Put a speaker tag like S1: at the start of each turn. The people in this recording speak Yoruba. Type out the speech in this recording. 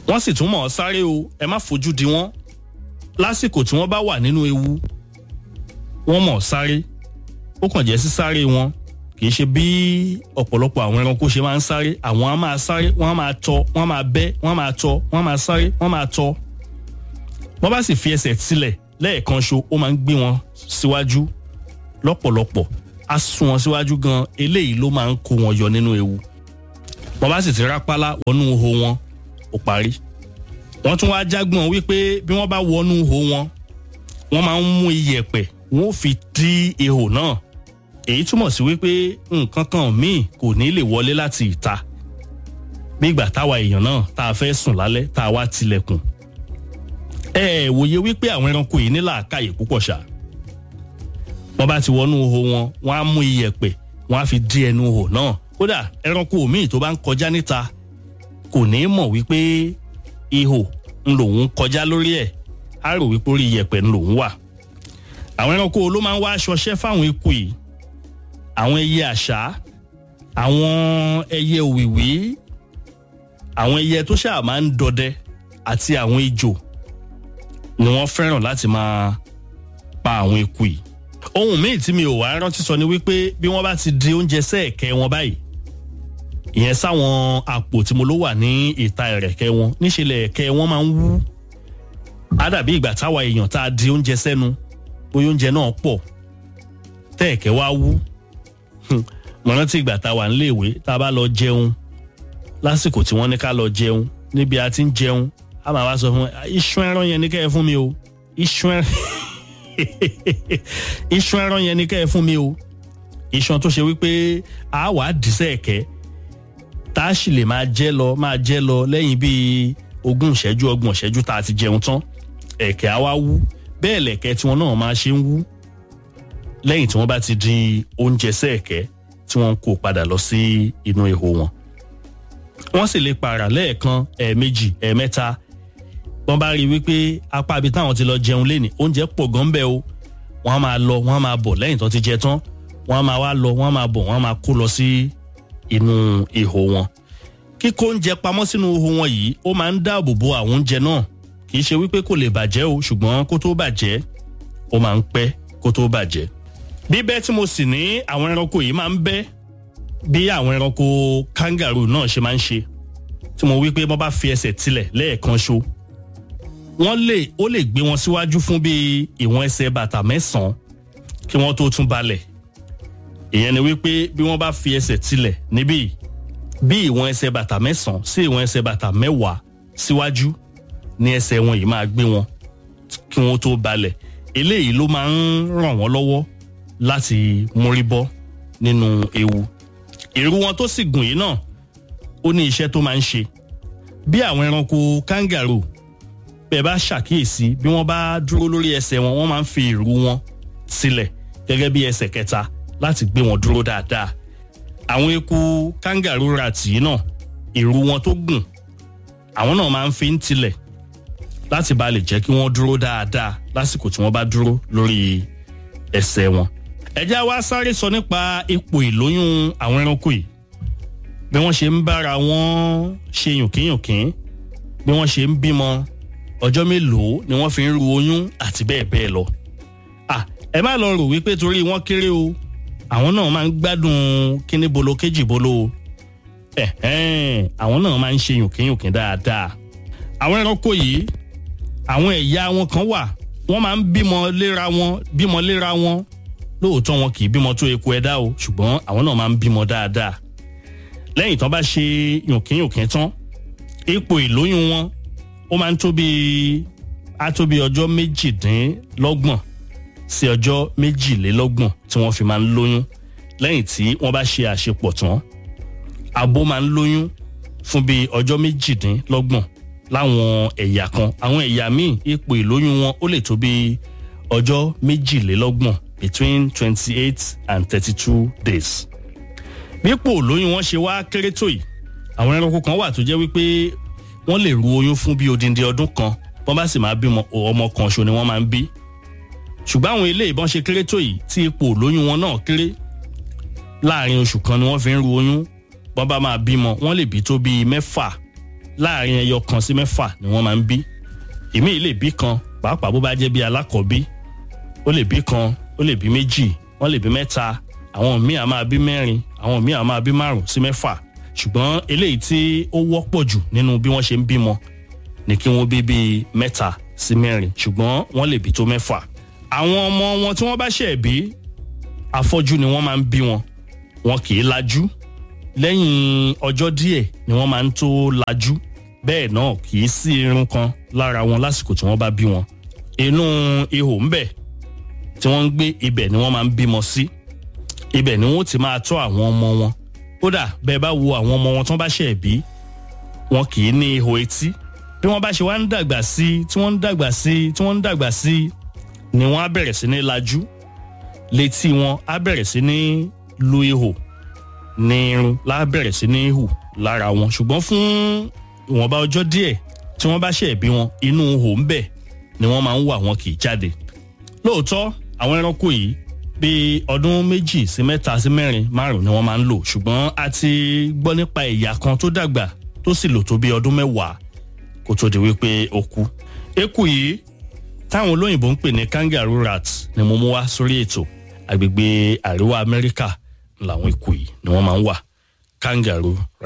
S1: wọ́n sì tún mọ̀ ọ́ sáré o ẹ má fojú di wọ́n lásìkò tí wọ́n bá wà nínú ewu wọ́n mọ̀ ọ́ sáré ó kàn jẹ́ sí sáré wọn kì í ṣe bí ọ̀pọ̀lọpọ̀ àwọn ẹranko ṣe máa ń sáré àwọn á máa sáré wọ́n á máa tọ wọ́n á máa bẹ́ wọ́n á máa tọ wọ́n á máa sáré wọ́n á máa tọ wọ́n bá sì fi ẹsẹ̀ sílẹ̀ lẹ́ẹ̀kan ṣo ó máa ń gbé wọn síwájú lọ́pọ̀lọpọ̀ á sún wọn síwájú gan eléyìí ló máa ń kó wọn yọ nínú ewu wọ́n bá sì ti rápálá wọnú ihò wọn ó parí wọ́n tún wá jágbọ́n wípé bí wọ́n bá wọnú ihò wọn wọ́n máa ń mú iyẹ̀pẹ̀ wọ́n ó fi dí ihò náà èyí túmọ̀ sí wípé nǹkan kan míì kò ní lè wọlé láti ìta bí ìgbà táwa èèyàn náà tá a fẹ́ sùn lálẹ́ tá a wá tilẹ̀kùn ẹ ẹ wòye wípé àwọn ẹranko yìí ní làákàyè púpọ̀ ṣá wọ́n bá ti wọnú ihò wọn wọ́n á mú iyẹ̀pẹ̀ wọ́n á fi dí ẹnu ihò náà kódà ẹranko míì tó bá ń kọjá níta kò ní mọ̀ wípé ihò ń lòun kọjá lórí ẹ̀ á rò wípé orí iyẹ̀pẹ̀ ń lòun wà àwọn ẹranko ló máa ń wá aṣọṣẹ́ fáwọn eku yìí àwọn ẹyẹ àṣá àwọn ẹyẹ òwìwí àwọn ẹyẹ tó ṣáà máa ń dọdẹ àti àwọn ejò ni wọ́n fẹ́ràn láti máa pa àwọn eku yìí ohun míì tí mi ò wá rántí sọ ni wípé bí wọ́n bá ti di oúnjẹ sẹ́ẹ̀kẹ́ wọn báyìí ìyẹn sáwọn àpò tí mo ló wà ní ìta ẹ̀rẹ̀kẹ́ wọn níṣẹ́lẹ̀ ẹ̀kẹ́ wọn máa ń wú á dàbí ìgbà táwa èèyàn tá a di oúnjẹ sẹ́nu bóyá oúnjẹ náà pọ̀ tẹ́ẹ̀kẹ́ wá wú mo rántí ìgbà tá a wà níléèwé tá a bá lọ jẹun lásìkò tí wọ́n ní ká lọ jẹun níbi a ti ń jẹun a máa wá sọ fún iṣu ẹran yẹn ní kẹ́ ẹ fún mi o iṣu ẹran iṣu ẹran yẹn ní kẹ́ ẹ fún mi o iṣan tó ṣe wípé a wà á dì sẹ́ẹ̀kẹ́ tá a sì lè máa jẹ́ lọ máa jẹ́ lọ lẹ́yìn bíi ogún ìṣẹ́jú ọgbọ̀n ìṣẹ́jú tá a ti jẹun tán ẹ̀kẹ́ á wá wú bẹ́ẹ̀ lẹ̀kẹ́ tiwọn náà máa ṣe ń wú lẹ́yìn tí wọ́n bá ti di oúnjẹ sẹ́ẹ̀kẹ́ tí wọ́n ń kó padà lọ sí inú ihò wọn. wọ́n sì lè pààrà lẹ́ẹ̀kan ẹ̀ẹ̀mejì ẹ̀ẹ̀mẹ́ta wọ́n bá rí i wípé apá ibi táwọn ti lọ jẹun lénìí oúnjẹ pọ̀ gan bẹ́ẹ̀ o wọ́n á máa lọ wọ́n á máa bọ̀ lẹ́yìn tó ti jẹ tán wọ́n á máa wá lọ wọ́n á máa bọ̀ wọ́n á máa kó lọ sí inú ihò wọn. kíkó oúnjẹ pamọ́ sínú ihò wọn yìí ó máa ń dáàbò bo àwọn oúnjẹ náà kì í ṣe wípé kò lè bàjẹ́ o ṣùgbọ́n kó tó bàjẹ́ ó máa ń pẹ́ kó tó bàjẹ́ bíbẹ́ tí mo sì ní àwọn ẹranko yìí máa ń bẹ́ bí àwọn ẹranko kangaroo náà ṣe máa ń ṣe tí mo wí pé wọ́n bá fi ẹsẹ̀ tilẹ̀ lẹ́ẹ̀kan ṣo wọ́n lè ó lè gbé wọn síwájú fún bíi ìwọ̀n ẹsẹ̀ bàtà mẹ́sàn-án kí wọ́n tó tún balẹ̀ ìyẹn ni wípé bí wọ́n bá fi ẹsẹ̀ tilẹ̀ níbí bí ìwọ̀n ẹsẹ̀ bàtà mẹ́sàn-án sí ìwọ̀n ẹsẹ̀ bàtà mẹ́wàá síwájú ní ẹsẹ̀ wọn yìí máa gbé wọn kí wọ́n tó balẹ̀ eléyìí ló máa ń ràn wọ́n lọ́wọ́ láti mórí bọ́ nínú ewu ìrù wọn tó sì gùn yìí náà ó ní iṣẹ́ tó máa ń ṣe bí àwọn ẹranko kangaroo bẹ́ẹ̀ bá ṣàkíyèsí bí wọ́n bá dúró lórí ẹsẹ̀ wọn wọ́n máa ń fi ìrù wọn sílẹ̀ gẹ́gẹ́ bí ẹsẹ̀ kẹta láti gbé wọn dúró dáadáa àwọn eku kangaroo rat yìí náà ìrù wọn tó gùn àwọn náà máa ń fi ń tilẹ̀ láti bá lè jẹ́ kí wọ́n dúró dáadáa lásìkò tí wọ́n bá dúró lórí ẹsẹ̀ wọn ẹ jẹ́ wá sáré sọ nípa ipò ìlóyún àwọn ẹranko yìí bí wọ́n ṣe ń bára wọn ṣe yùnkínyùnkín bí wọ́n ṣe ń bímọ ọjọ́ mélòó ni wọ́n fi ń ru oyún àti bẹ́ẹ̀ bẹ́ẹ̀ lọ. à ẹ má lọ rò wípé torí wọ́n kéré o àwọn náà máa ń gbádùn kíní bolo kéjì bolo o ẹ̀hẹ́n àwọn náà máa ń ṣe yùnkínyùnkín dáadáa. àwọn ẹranko yìí àwọn ẹ̀yà wọn kan wà wọ́n máa ń bímọ léra wọn bímọ léra wọn lóòótọ́ wọn kì í bímọ tó eku ẹ̀dá o ṣùgbọ́n àwọn náà máa ń bímọ dáadáa lẹ́yìn tán bá ṣe yùnkínyùnkín tán ipò ìlóyún wọn ó máa ń tó bíi á tó bíi ọjọ́ méjìdínlọ́gbọ̀n sí ọjọ́ méjìlélọ́gbọ̀n tí wọ́n fi máa ń lóyún lẹ́yìn tí wọ́n bá ṣe àṣepọ̀ tán abo máa ń lóyún fún bíi ọjọ́ méjìdínlọ́gbọ̀n láwọn ẹ̀yà kan àwọn ẹ̀yà míì ipò ìlóyún wọn ó lè tó bíi ọjọ́ méjìlélọ́gbọ̀n between twenty eight and thirty two days. bípò lóyún wọn ṣe wá kéré tó yìí àwọn ẹranko kan wà tó jẹ́ wípé wọ́n lè ru oyún fún bí odindi ọdún kan wọ́n bá sì máa bímọ ọmọ kan ṣo ni wọ́n máa ń bí. ṣùgbọ́n àwọn ilé ìbọn ṣe kéré tó yìí tí ipò lóyún wọn náà kéré láàrin oṣù kan ni wọ́n fi ń ru oyún wọ́n bá máa bímọ wọ́n lè bí tó bíi mẹ́fà láàrin ẹyọ kan sí mẹ́fà ni wọ́n máa ń bí ìmí lè bí kan pàápàá bó bá jẹ́ bí alákọ̀ọ́bí ó lè bí kan ó lè bí méjì wọ́n lè bí mẹ́ta àwọn míì á máa bí mẹ́rin àwọn míì á máa bí márùn sí mẹ́fà ṣùgbọ́n eléyìí tí ó wọ́pọ̀ jù nínú bí wọ́n ṣe ń bímọ ni kí wọ́n bí bíi mẹ́ta sí mẹ́rin ṣùgbọ́n wọ́n lè bí tó mẹ́fà àwọn ọmọ wọn tí wọ́n bá ṣẹ̀ bí afọ́jú ni wọ́n máa ń bí wọn wọn kì í lajú lẹ́yìn ọjọ́ díẹ̀ ni wọ́n máa ń tó lajú bẹ́ẹ̀ náà kì í sí irun kan lára wọn lásìkò tí wọ́n bá bí wọn inú ihò ńbẹ̀ tí wọ́n ń gbé ibẹ̀ ni wọ́n máa ń bímọ sí ibẹ̀ ni wọ́n ti máa tọ́ àwọn ọmọ wọn kódà bẹ́ẹ̀ bá wo àwọn ọmọ wọn tí wọ́n bá ṣẹ̀ bí wọn kì í ní ihò etí bí wọ́n bá ṣe wá ń dàgbà sí tí wọ́n ń dàgbà sí tí wọ́n ń dàgbà sí ni wọ́n á bẹ̀rẹ̀ sí ní lajú létí wọn á bẹ̀rẹ̀ sí ní lu ihò ní irun lá bẹ̀rẹ̀ sí ní hù lára wọn ṣùgbọ́n fún ìwọ̀nba ọjọ́ díẹ̀ tí wọ́n bá ṣẹ̀ bí wọn inú ihò ń bẹ̀ ni wọ́n máa ń wà wọn kì í jáde lóòótọ́ àwọn ẹranko yìí bíi ọdún méjì sí mẹ́ta sí mẹ́rin márùn ni wọ́n máa ń lò ṣùgbọ́n a ti gbọ́ nípa ẹ̀yà kan tó dàgbà tó sì lò tó bíi ọdún mẹ́wàá kó tó di wípé ó kú eku yìí táwọn olóyìnbó ń pè ní kangaroo rat ni mo mú wá sórí ètò agbègbè àríwá amẹ́ríkà làwọn eku yìí ni wọ́n máa ń wà kangaroo rat.